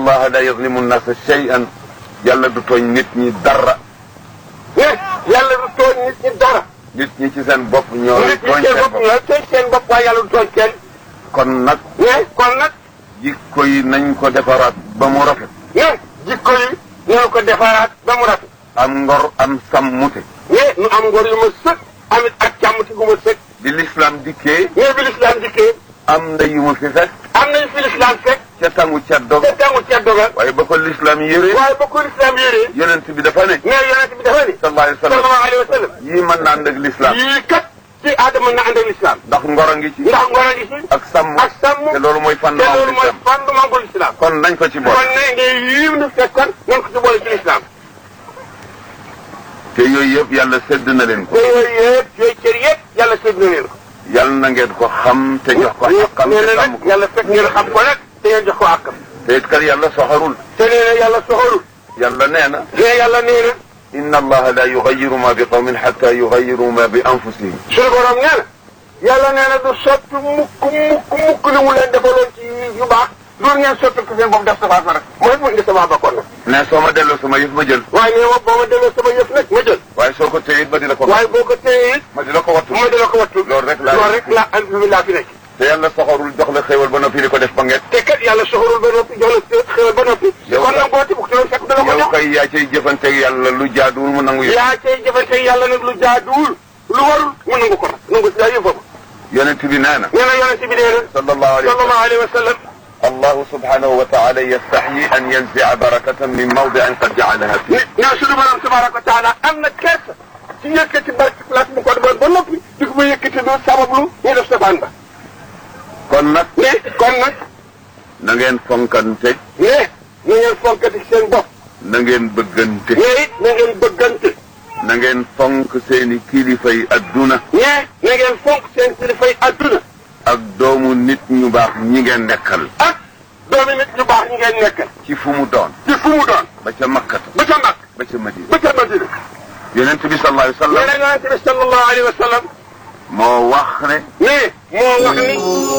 allaha la yazlimu nnasa shay'an yàlla du tooñ nit ñi dara ne yàlla du tooñ nit ñi dara. nit ñi ci seen bopp ñoo nit ñi tooñ seen seen bopp bopp ñooy tooñ seen bopp waaye yàlla du tooñ kenn. kon nag ne kon nag jikko yi nañ ko defaraat ba mu rafet ne jikko yi ñoo ko defaraat ba mu rafet. am ngor am sàmmute ne nu am ngor yu ma sëkk amit ak càmm ci gu ma sëkk. bi l'islam dikkee ne bi lislaam dikkee am na yu mu fi fekk am nañu fi lislaam fekk ca sangu ca dog te tàngu ceddo ga waaye ba ko l'islam yëree waaye ba ko lislaam yéree yonent bi dafa ne ne yonent bi dafa ni sallallahu alayhi wa sallam sallallahu alayhi wa sallam yii mën na ànd ak l'islam yii kat ci aadama na ànd ak lislaam ndax ngor a ngi ci ndax ngor a ngi ci ak sàmm ak sàmm te loolu mooy te fondement loolu mooy l'islam fondement bu lislaam kon nañ ko ci boole kon ne nge yii nu fekkoon nan ko ci boole ci lislaam te yooyu yëpp yàlla sedd na leen ko te yooyu yëpp yooyu cër yëpp yàlla sédd na leen ko yàlla na ngeen ko xam te jox ko xaqam nee te na sàmm nag ko yàlla fekk ngeen xam ko nag te ngeen jox ko àkkam te it kat yàlla soxarul te nee na yàlla soxorul yàlla nee na ne yàlla nee na inna allaha la yugayiru ma bi qawmin xatta yugayiru ma bi anfusihim suñu borom nee na yàlla nee na du sotti mukk mukk mukk li mu leen defaloon ci yu baax loolu ngeen sotti ko seen bopp def safaat ba rek mooy mu indi sama bakkoon nag ne soo ma delloo sama yëf ma jël waaye nee ma boo ma delloo sama yëf nag ma jël waaye soo ko téye it ma di la ko waaye boo ko téye it ma di la ko wattu mooy dala ko wattu loolu rek laa loolu rek la alhamdulilah fi nekk te yàlla soxarul jox la xéewal ba noppi di ko def ba ngeet te kat yàlla soxorul ba noppi jox la xéwal ba noppi Yow kon nag boo ci bugg te fekk dala ko yow jox kay yaa cay jëfanteeg yàlla lu jaaduwul mu nangu yëf yaa cay jëfante yàlla nag lu jaaduwul lu warul mu nangu ko nag nangu si daa yëfam yonent bi nee na nee na yonente bi nee na sallallahu alayhi wa sallam sallallahu alayhi wa sallam allahu subhanahu wa taala yastaxyi an yanzia barakatan min mawdiin qad jacalaha fi ne ne suñu borom tabaraka wa taala am na kersa ci yëkkati barke place bu ko defoon ba noppi di ko fa yëkkati du sabablu ñu def safaan ba kon nag ne kon nag na ngeen fonkante ne na ngeen fonkati seen bopp na ngeen bëggante ne it na ngeen bëggante na ngeen fonk seeni kilifay adduna ne na ngeen fonk seen kilifay adduna ak doomu nit ñu baax ñi ngeen nekkal ak doomi nit ñu baax ñi ngeen nekkal ci fu mu doon ci fu mu doon ba ca makkata ba ca mag ba ca madina ba ca madina yonent bi sallallahu alayhi wa nee sallam na yonente bi sallallahu alayhi wa sallam moo wax ne ne moo wax ni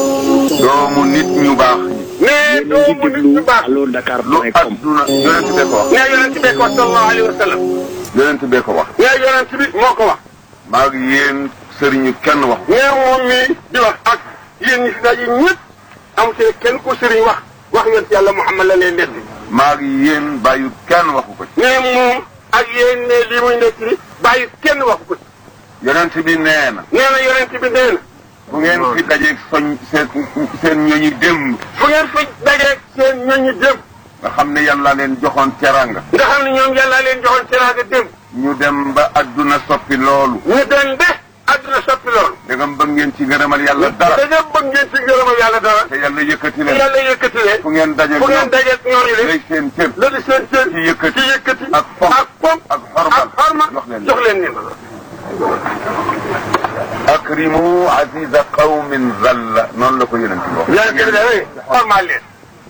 doomu nit ñu baax ñi ne doomu nit ñu baax allo Dakar lu point com adduna yonent bee ko wax ne yonente bi ko sallallahu alayhi wa sallam yonent bee ko wax ne yonente bi moo ko wax maa ngi yéen sëriñu kenn wax ne moom mii di wax ak yéen ñi fi daje ñëpp am ci kenn ku sëriñ wax wax yonent yàlla Muhammad la leen netti maa ngi yéen bàyyu kenn waxu ko ci ne moom ak yéen ne lii muy nekk ni bàyyi kenn waxu ko ci yonent bi nee na nee na yonent bi nee na bu ngeen fi dajeeg soñ seen seen ñooñu démb fu ngeen fi dajeeg seen ñooñu démb nga xam ne yàlla leen joxoon teranga nga xam ne ñoom yàlla leen joxoon teraanga démb ñu dem ba adduna soppi loolu ñu dem be àdduna soppi loolu dangam bëgg ngeen ci ngërëmal yàlla dara da nga bëgg ngeen ci ngërëmal yàlla dara te yàlla yëkkati te leen yàlla yëkkati leen fu ngeen dajeeg fu ngeen ñoom dajeeg ñooñu lay leen seen cër la di seen cër ci yëkkati ci yëkkati ak fonk ak fonk ak xormal ak xorma jox leen jox leen leen akrimu aziza qawmin zalla noonu la ko yonent bi wax yonent bi dafay xormaal leen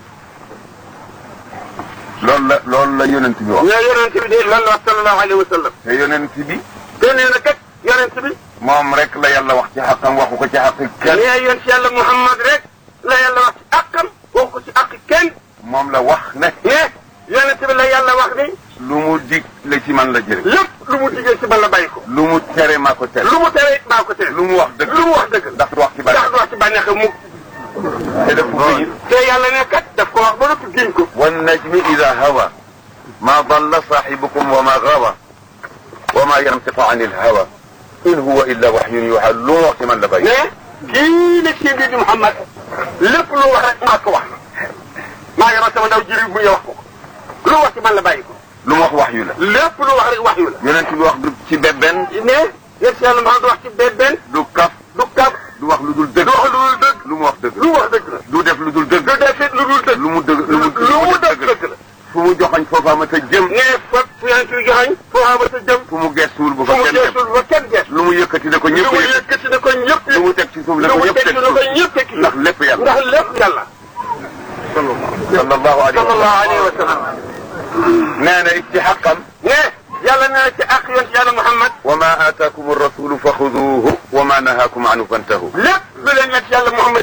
loolu la loolu la yonent bi wax mais yonent bi de lan la wax sallallahu alayhi wa sallam te yonent bi te nee na kat yonent bi moom rek la yàlla wax ci xaqam waxu ko ci xaqi kenn nee yonent yàlla Muhammad rek la yàlla wax ci àqam wax ko ci àq kenn moom la wax ne mais yonent bi la yàlla wax ni lu mu dig la ci man la jëre lépp lu mu diggee ci man la bàyyi ko lu mu tere maa ko tere lu mu tere it maa ko tere lu mu wax dëgg lu mu wax dëgg ndax du wax ci bari ndax du wax ci bànneex mu te def ko gëñ te yàlla ne kat daf ko wax ba noppi giñ ko wan najmi ida hawa ma dalla saxibukum wa ma gawa wa ma yantiqu an il hawa in huwa illa waxyun yuha lu mu wax ci man la bàyyi mais kii la ci biir di Muhammad lépp lu wax rek maa ko wax maa ngi sama ndaw jëriñ bu ñu wax ko lu wax ci man la bàyyi ko lu mu wax wax yu la lépp lu wax rek wax yu la yonent bi wax du ci bebben ne yéen si yàlla Muhammad du wax ci benn du kaf du kab du wax lu dul dëgg du wax lu dul dëgg lu mu wax dëgg lu wax dëgg la du def lu dul dëgg du def it lu dul dëgg lu mu dëgg lu mu lu mu dëgg dëgg la fu mu joxañ foofa ma ta jëm ne fa fu yaan ci joxañ foo xama sa jëm fu mu gestuwul bu fu fa mu kenn dem geesul ba kenn gees lu mu yëkkati ne ko lu ñëpp mu yëkkati yëkkati na ko ñëpp lu mu teg ci suuf ne lu ko mu ñëpp teg teg na ko ñëpp teg ndax lépp yàlla ndax lépp yàlla sallallahu alayhi wa sallallahu sallam alayhi wa sallam nee na it ci xaqam ne yàlla nee na ci ak yoon ci yàlla Muhammad wa ma aataakum rasulu fa xuduuhu wa ma nahaakum anhu fantahu lépp lu leen nekk yàlla Muhammad